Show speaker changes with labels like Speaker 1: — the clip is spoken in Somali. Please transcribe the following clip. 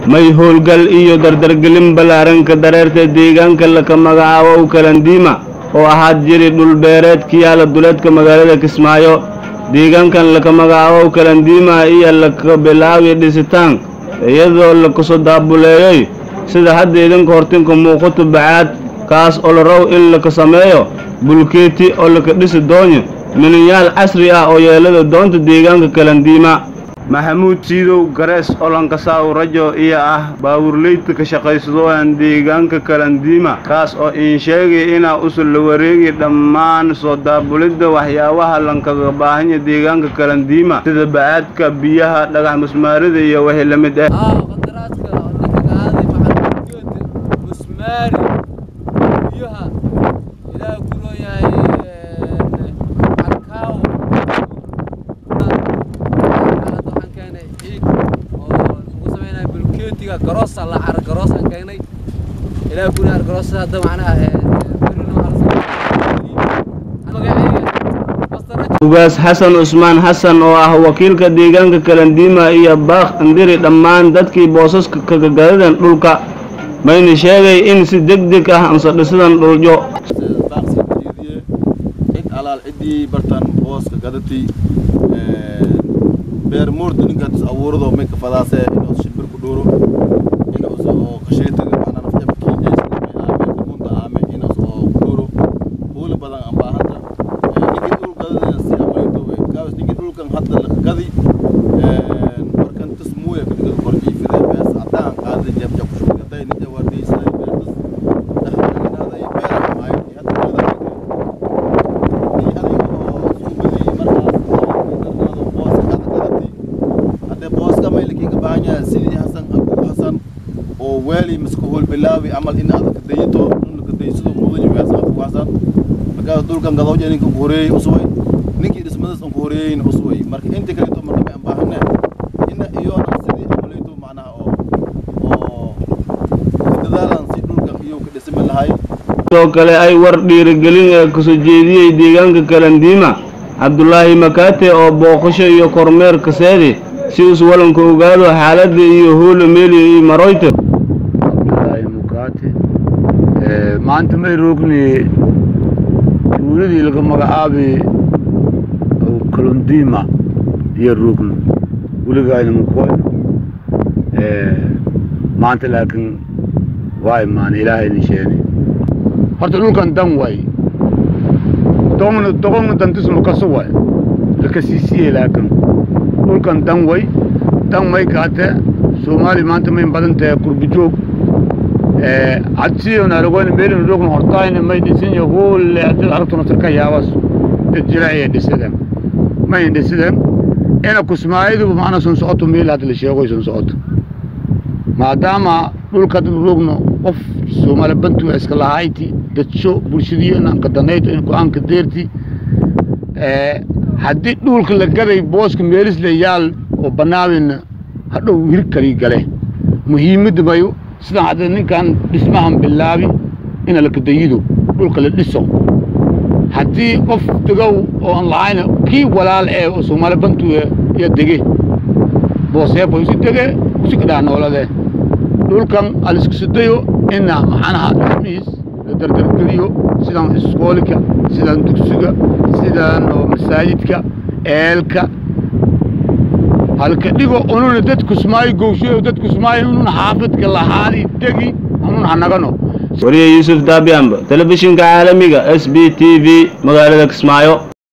Speaker 1: may howlgal iyo dardargelin ballaaranka dareerta deegaanka laka magacaabo kalandiima oo ahaad jiri dhulbeereed ka yaala duleedka magaalada kismaayo deegaankan laka magacaabo kalandiima iyo laka bilaabi dhisitaan iyadoo lakasoo daabuleeyey sida hadda idinka hortinka muuqato bacaad kaas oo la raw in laka sameeyo bulkeeti oo laka dhisi doonyo milinyaal casri ah oo yeelada doonta deegaanka kalandiima maxamuud siidow garees olankasaaw rajo iyo ah baawurleyda ka shaqaysadooan deegaanka kalandiima kaas oo iin sheegay inaa usul la wareegi dhammaan soo daabulidda waxyaabaha lankaga baahanya deegaanka kalandiima sida bacaadka biyaha dhagax musmaarida iyo wixii la mid ah
Speaker 2: garoos la cara garoos aan keenay ilaa guri ar garoos hadda macnaha
Speaker 1: ugaas xasan cusmaan xasan oo ah wakiilka deegaanka kalandiima iyo baaq indiri dhammaan dadkii boosaska kagagadadan dhulka mayna sheegay in si deg deg ah ansadhisadan dhuljo
Speaker 3: cid alaal ciddii bartan booska gadatay beer muurda ninkaas abuurado may ka fadaase inuu shimbir ku dhuuro inuu oo qasheetiga macna nafta kiinjaysa may aame kamunta aame inuu oo ku dhuuro huula badan aan baahanta ninkii dhul gadada si amayto we kaas ninkii dhulkan hadda la gadi markan tus muuya ka dhigado korjii fide bees cadaan qaada jab jab ku shugtay ninka wardiysa beertas dhaxalinaada iyo beer ay hadda gada ni adiga oo suuqadii markaas dardaado booska kada gadati hadde booska maylikin ka baahan yahay sidii hasan abu hasan oo weeli miska hool bilaawi amal in aad ka dayito in ka daysado mudan yahay hasan abu hasan marka dulkan gadawja ninka ku horeeyay usway ninkii dhismadas aan ku horeeyay usway marka inta kale to marka aan baahana ina iyo sidii amalayto macnaha oo oo dadaalan si dhulkan iyo ka dhisma lahay
Speaker 1: sidoo kale ay war dhiirigelin ee kasoo jeediyey deegaanka kalandiima cabdulaahi makaate oo booqasho iyo kormeer kaseedi si us walanka ogaado xaaladda iyo hoola meeli iyo maroyta
Speaker 4: cabdulaahi mukaate maanta may roogni tuuladii laga magacaabi kalundiima iyo roogno weligayna makoyno maanta laakiin waa imaana ilaahayna sheeni horta dhulkan dan way doqonna doqonna dantisma kaso way lakasiisiye laakiin dhulkan dan way dan may kaate soomaali maanta may badan tahay kurbijoog cadsiyon aragoyna meelin roogna hortaayna may dhisin yo huulle hadii aragtuna sirka yaabas dad jiracaya dhisideen may dhisideen ina kusmaayidu macna sun socoto meel hadda la sheegoy sun socoto maadaama dhulka dad roogno qof soomaali bantu iska lahayti dadsho bulshadiyo inanka danayto in go-aanka deerti haddii dhulka la gaday booska meelis la yaal oo banaawina hadhow hir kali gale muhiimadda mayo sidaan hadda ninkan dhismahan bilaabi ina la kadayido dhulka la dhiso haddii qof degow oo aan lahayna kii walaal ee oo soomaali bantu iyo dege booseefa usi dege usi kadhaa noolade dhulkan aliskasidayo ina maxaanaha dhismihiis la dardargeliyo sidaan iskoolika sidaan dugsiga sidaan masaajidka eelka halka dhigo ununa dadkusmaayo gowshayo dadkusmaayo ununa xaafidka lahaadi degi ununa hanagano
Speaker 1: wariye yuusuf daabiamba telefishinka caalamiga s b t v magaalada kismaayo